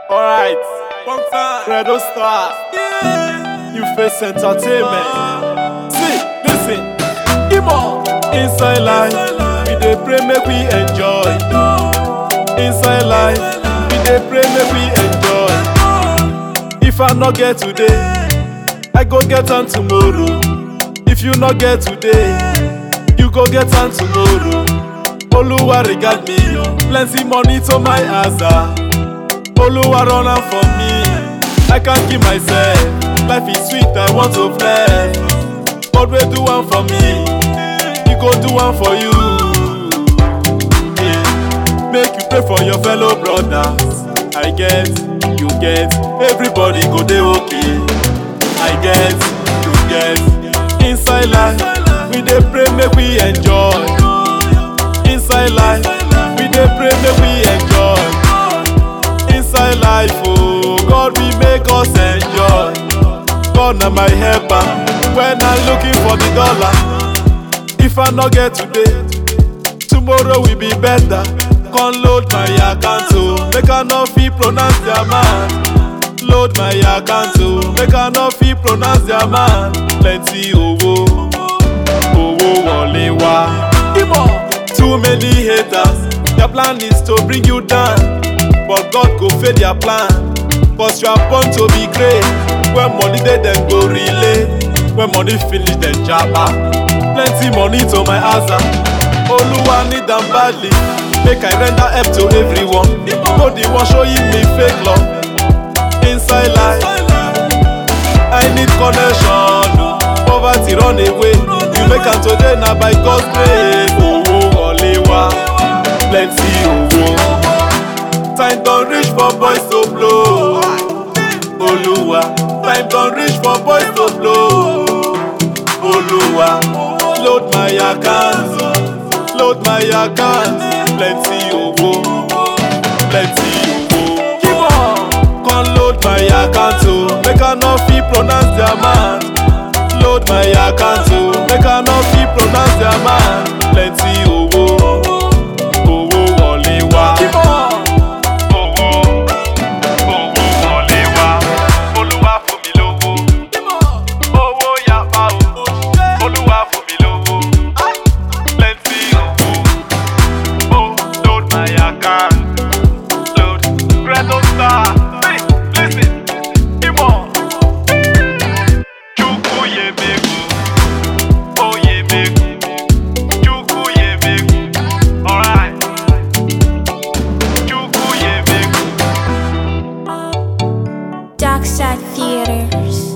Alright, One time. Redo Star, Yeah. you face entertainment. See, listen, Imo, inside life, we dey pray make we enjoy. Inside life, we dey pray make we enjoy. If I no get today, I go get am tomorrow. If you no get today, you go get am tomorrow. Oluwa regard me, plenty money to my aza. Oluwa run am for me, I can't keep myself. Life is sweet, I want to flex. God will do one for me, He go do one for you. Yeah. Make you pray for your fellow brothers. I get, you get, everybody go dey okay. I get, you get, inside life, we dey pray make we enjoy. Inside life, we dey pray make we enjoy. Inside life, oh, God will make us enjoy. God na my helper when I'm looking for the dollar. If I no get today, tomorrow will be better. Come load my account, oh, make I no fit pronounce their man. Load my account, oh, make I no fit pronounce their man. Plenty owó, owó wọlé wá. Imo, too many haters, their plan is to bring you down. But God go fail their plan, cause you are born to be great. When money dey, dem go relay. When money finish, dem japa. Plenty money to my aza. Oluwa need am badly, make I render help to everyone. No the one showing me fake love. Inside life, I need connection. oh. Poverty run away. You make am today na by God's grace. Owó wọlé wá, plenty owó. Time don reach for boys to blow. Oluwa, time don reach for boys to blow. Oluwa, load my account, load my account. Plenty owó, plenty owó. Keep on, come load my account o, make I no fit pronounce their man. Load my account o, make I no fit pronounce their man. Plenty owó, owó wọlé wá. Keep on. owó owó wọlé wá olúwa fún mi lówó owó yapa o olúwa fún mi lówó plenty owó oh load my account load Redo Star hey listen imo chukwu yemegu o yemegu chukwu yemegu alright chukwu yemegu. Dark Side Theaters.